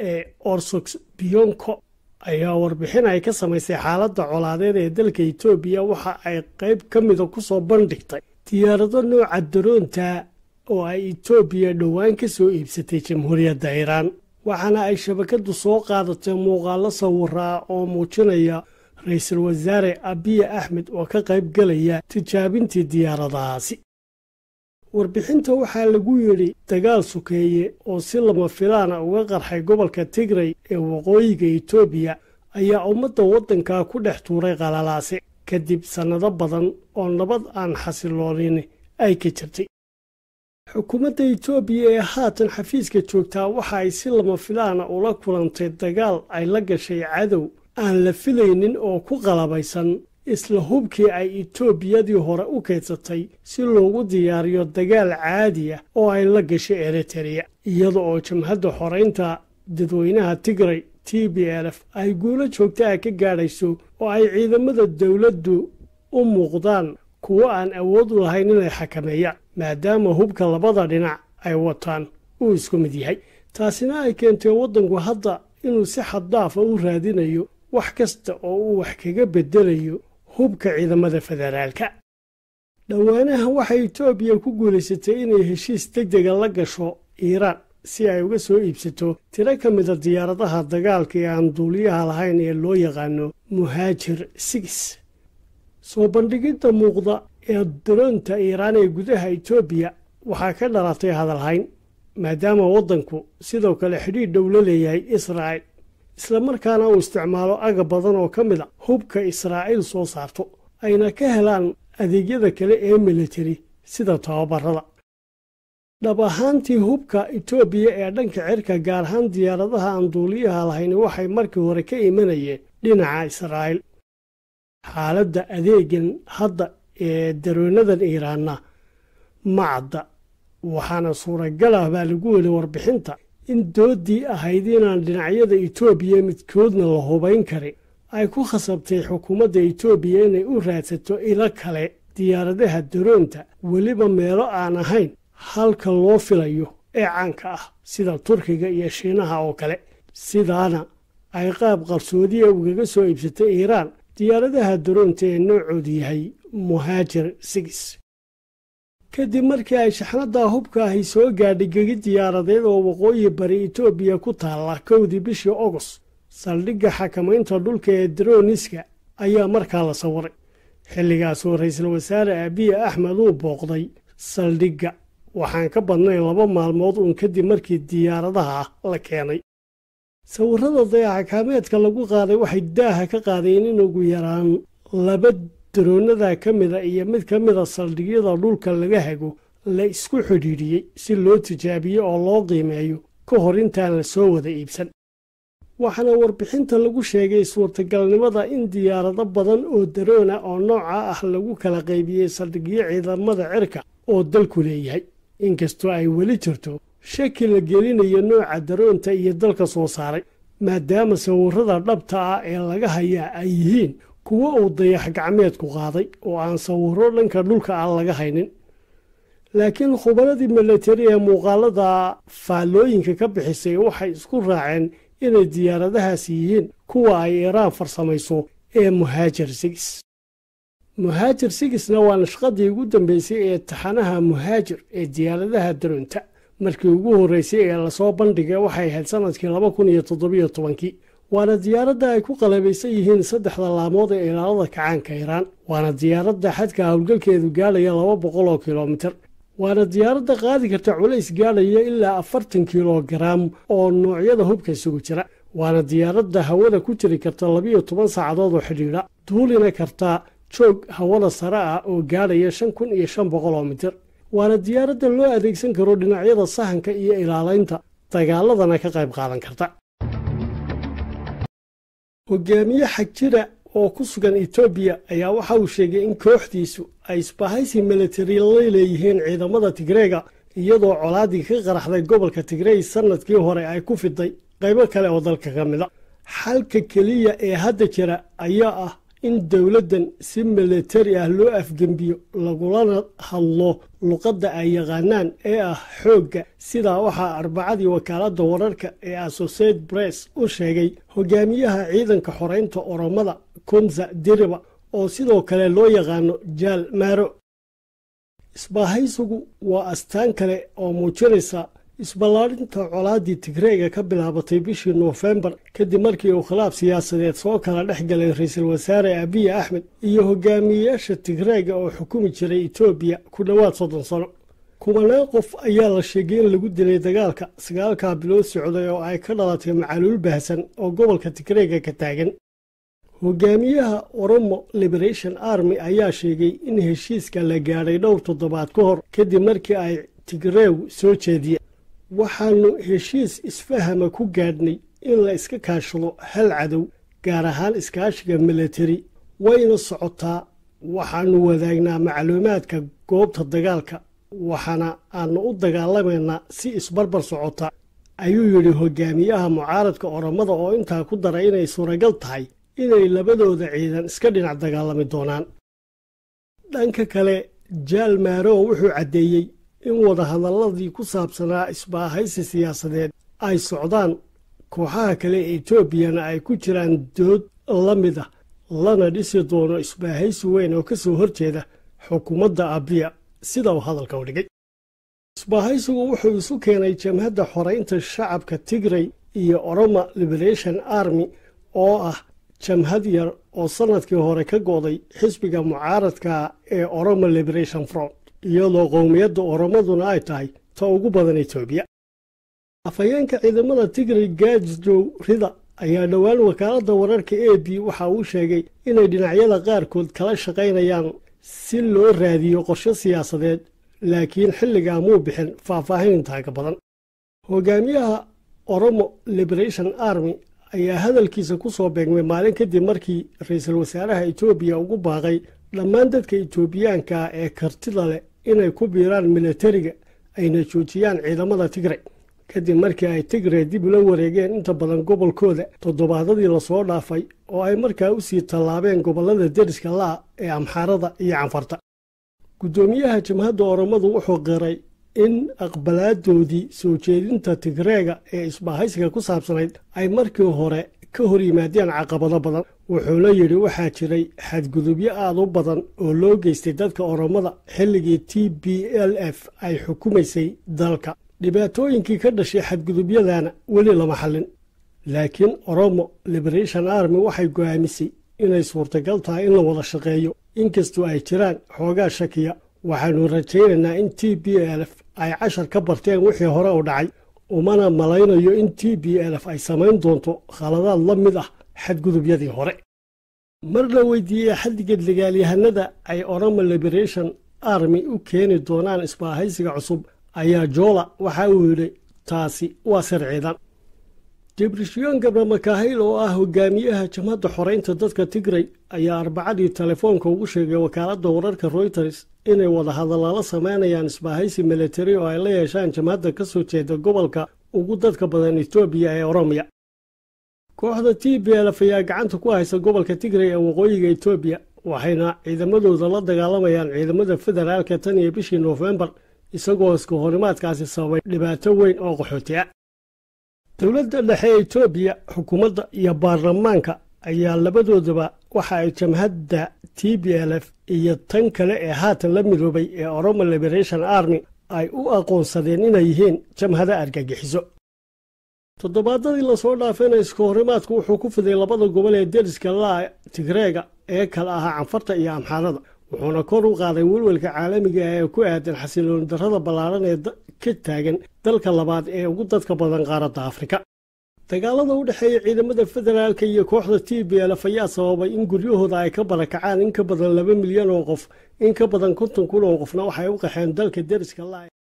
ee orsox biyonko ayaa warbixin ay ka samaysay xaaladda colaadeed ee dalka etoobiya waxa ay qayb ka mida ku soo bandhigtay diyaarado nooca daroonta oo ay etoobiya dhowaan ka soo iibsatay jamhuuriyadda iiraan waxaana ay shabakaddu soo qaadatay muuqaallo sawiraa oo muujinaya ra-iisul wasaare abiya axmed oo ka qayb galaya tijaabintii diyaaradahaasi warbixinta waxaa lagu yidhi dagaal sukeeye oo si lama filaana uga qarxay gobolka tigray ee waqooyiga etoobiya ayaa ummadda waddankaa ku dhex tuuray qalalaase kadib sannado badan oo nabad aan xasiloonin ay ka jirtay xukuumadda etoobiya ee haatan xafiiska joogtaa waxa ay si lama filaana ula kulantay dagaal ay la gashay cadow aan la filaynin oo ku qalabaysan isla hubkii ay etoobiyadii hore u kaydsatay si loogu diyaariyo dagaal caadi ah oo ay la gashay eritereya iyada oo jamhadda xoraynta dadweynaha tigray t b l f ay guulo joogtaha ka gaadhayso oo ay ciidamada dowladdu u muuqdaan kuwo aan awood u lahayn inay xakameeyaan maadaama hubka labada dhinac ay wataan uu isku mid yahay taasina ay keentay waddanku hadda inuu si xaddaafa u raadinayo wax kasta oo uu wax kaga beddelayo hubka ciidamada federaalka dhowaanaha waxay etoobiya ku guulaysatay inay heshiis deg dega la gasho iiraan si ay uga soo iibsato tiro ka mida diyaaradaha dagaalka ee aan duuliyaha lahayn ee loo yaqaano muhaajir sigis soo bandhigidda muuqda ee daroonta iiraan ee gudaha etoobiya waxaa ka dhalatay hadalhayn maadaama waddanku sidoo kale xidhiidh dhow la leeyahay israa'il islamarkaana uu isticmaalo aga badan oo ka mid a hubka israa'iil soo saarto ayna ka helaan adeegyada kale ee militari sida tababarada dhab ahaantii hubka etoobiya ee dhanka cirka gaar ahaan diyaaradaha aan duuliyaha lahayn waxay markii hore ka imanayeen dhinaca israa'iil xaaladda adeegan hadda ee daroonadan iiraanna ma cadda waxaana suuragal ah baa lagu weli warbixinta in dooddii ahayd inaan dhinacyada etoobiya midkoodna la hubayn karin ay ku khasabtay xukuumadda etoobiya inay u raadsato ilo kale diyaaradaha daroonta weliba meelo aan ahayn halka loo filayo ee caanka ah sida turkiga iyo shiinaha oo kale sidaana ay qaab qarsoodiya ugaga soo iibsatay iiraan diyaaradaha daroonta ee noocoodu yahay muhaajir sigis kadib markii ay shaxnadda hubka ahi soo gaadhay gegi diyaaradeed oo waqooyi bari etoobiya ku taalla kowdii bishii ogos saldhigga xakamaynta dhulka ee darooniska ayaa markaa la sawiray xilligaasoo ra-iisul wasaare abiya axmed uu booqday saldhigga waxaan ka badnayn laba maalmood uun kadib markii diyaaradaha la keenay sawirrada dayaxakaameedka lagu qaaday waxay daaha ka qaadeen in ugu yaraan laba daroonada ka mida iyo mid ka mida saldhigyada dhulka laga hago la isku xidhiidhiyey si loo tijaabiyo oo loo qiimeeyo ka hor intaan la soo wada iibsan waxaana warbixinta lagu sheegay suurtagalnimada in diyaarado badan oo daroona oo nooca ah lagu kala qaybiyey saldhigyo ciidamada cirka oo dalku leeyahay inkastoo ay weli jirto shaki la gelinayo nooca daroonta iyo dalka soo saaray maadaama sawirrada dhabta ah ee laga hayaa ay yihiin kuwo uu dayax gacmeedku qaaday oo aan sawirro dhanka dhulka ah laga haynin laakiin khubaradii milatari ee muuqaalada faallooyinka ka bixisay waxay isku raaceen inay diyaaradahaas yihiin kuwa ay iiraan farsamayso ee muhaajir sigis muhaajir sigisna waa nashqadii ugu dambeysay ee taxanaha muhaajir ee diyaaradaha daroonta markii ugu horreysay ee lasoo bandhigay waxay ahayd sannadkii laba kun iyo toddobiyo tobankii waana diyaaradda ay ku qalabaysan yihiin saddexda laamood ee ilaalada kacaanka iiraan waana diyaaradda xadka howlgalkeedu gaadhaya laba boqol oo kilomitir waana diyaaradda qaadi karta culays gaadhaya ilaa afartan kilogaraam oo noocyada hubka isugu jira waana diyaaradda hawada ku jiri karta labiyo toban saacadood oo xidhiidha duulina karta joog hawada sare ah oo gaadhaya shan kun iyo shan boqol oo mitir waana diyaaradda loo adeegsan karo dhinacyada sahanka iyo ilaalaynta dagaaladana ka qayb qaadan karta hogaamiye xagjira oo ku sugan etoobiya ayaa waxa uu sheegay in kooxdiisu ay isbahaysi militari la leeyihiin ciidamada tigreega iyadoo colaadii ka qaraxday gobolka tigrey sannadkii hore ay ku fiday qaybo kale oo dalka ka mida xalka keliya ee hadda jira ayaa ah in dowladdan si milatari ah loo afgembiyo lagulana hadlo luqadda ay yaqaanaan ee ah xoogga sidaa waxaa arbacadii wakaaladda wararka ee associate bress u sheegay hogaamiyaha ciidanka xoreynta oromada kumsa diriba oo sidoo kale loo yaqaano jaal maaro isbaahaysigu waa astaan kale oo muujinaysa isballaarinta colaaddii tigreega ka bilaabatay bishii noofembar kadib markii uu khilaaf siyaasadeed soo kala dhex galay ra-iisul wasaare abiy axmed iyo hogaamiyeyaasha tigreega oo xukumi jiray etoobiya ku dhowaad soddon sano kubanaan qof ayaa la sheegay in lagu dilay dagaalka sagaalkaa bilood socday oo ay ka dhalatay macaluul baahsan oo gobolka tigreega ka taagan hogaamiyaha oromo liberation army ayaa sheegay in heshiiska la gaadhay dhowr toddobaad ka hor kadib markii ay tigreegu soo jeediyeen waxaannu heshiis isfahama ku gaadhnay in la iska kaashado hal cadow gaar ahaan iskaashiga milatari wayna socotaa waxaannu wadaagnaa macluumaadka goobta dagaalka waxaana aanu u dagaalamaynaa si isbarbar socota ayuu yidhi hogaamiyaha mucaaradka oromada oo intaa ku daray inay suuragal tahay inay labadooda ciidan iska dhinac dagaalami doonaan dhanka kale jaal maarow wuxuu caddeeyey in wadahadalladii ku saabsanaa isbaahaysi siyaasadeed ay socdaan kooxaha kale ee etoobiyana ay ku jiraan dood la mid ah lana dhisi doono isbaahaysi weyn oo ka soo horjeeda xukuumadda abiya sida uu hadalka u dhigay isbaahaysigu wuxuu isu keenay jamhadda xoraynta shacabka tigray iyo oroma liberation army oo ah jamhad yar oo sannadkii hore ka go'day xisbiga mucaaradka ee oroma liberation front iyadoo qowmiyadda oromaduna ay tahay ta ugu badan etoobiya afhayeenka ciidamada tigray gaajjow rida ayaa dhowaan wakaaladda wararka a b waxa uu sheegay inay dhinacyada qaarkood kala shaqaynayaan si loo raadiyo qorshe siyaasadeed laakiin xilligaa muu bixin faahfaahin intaa ka badan hogaamiyaha oromo liberation army ayaa hadalkiisa ku soo beegmay maalin kadib markii ra-iisul wasaaraha etoobiya ugu baaqay dhammaan dadka etoobiyaanka ee kartida leh inay ku biiraan milatariga ayna joojiyaan ciidamada tigray kadib markii ay tigray dib ula wareegeen inta badan gobolkooda toddobaadadii lasoo dhaafay oo ay markaa u sii tallaabeen gobollada deriska la'a ee amxaarada iyo canfarta guddoomiyaha jamhadda oromadu wuxuu qiray in aqbalaadoodii soo jeedinta tigreega ee isbaahaysiga ku saabsanayd ay markii hore ka hor yimaadeen caqabado badan wuxuuna yidhi waxaa jiray xadgudubyo aad u badan oo loo geystay dadka oromada xilligii t b l f ay xukumaysay dalka dhibaatooyinkii ka dhashay xadgudubyadana weli lama xallin laakiin oromo liberation army waxay go'aamisay inay suurtagal tahay in la wada shaqeeyo inkastoo ay jiraan xoogaa shakiya waxaannu rajaynaynaa in t b l f ay cashar ka barteen wixii hore u dhacay umana malaynayo in t b l f ay samayn doonto khaladaad la mid ah xadgudubyadii hore mar la weydiiyey xaddiga dagaalyahanada ay oromo liberation army u keeni doonaan isbaahaysiga cusub ayaa joola waxa uu yidhi taasi waa sir ciidan dibrishiyoon gabra makaahil oo ah hogaamiyaha jamhadda xoreynta dadka tigray ayaa arbacadii telefoonka ugu sheegay wakaaladda wararka royters inay wadahadallala samaynayaan isbaahaysi milatari oo ay la yeeshaan jamhadda ka soo jeeda gobolka ugu dadka badan etoobiya ee oromiya kooxda t b lf ayaa gacanta ku haysa gobolka tigray ee waqooyiga etoobiya waxayna ciidamadooda la dagaalamayaan ciidamada federaalka tan iyo bishii noofembar isagoo iska horimaadkaasi sababay dhibaato weyn oo qaxooti ah dowladda dhexe ee etoobiya xukuumadda iyo baarlamaanka ayaa labadoodaba waxa ay jamhadda t b l f iyo tan kale ee haatan la midoobay ee oromo liberation army ay u aqoonsadeen inay yihiin jamhada argagixiso toddobaadadii lasoo dhaafayna iska horimaadku wuxuu ku fiday labada gobol ee deriska laa tigreega ee kala ahaa canfarta iyo amxaarada wuxuuna kor u qaaday welwelka caalamiga ah ee ku aadan xasilooni darrada ballaaran ee ka taagan dalka labaad ee ugu dadka badan qaaradda afrika dagaalada u dhexeeya ciidamada federaalka iyo kooxda t b lf ayaa sababay in guryahooda ay ka barakacaan in ka badan laba milyan oo qof in ka badan konton kun oo qofna waxay u qaxeen dalka deriska laa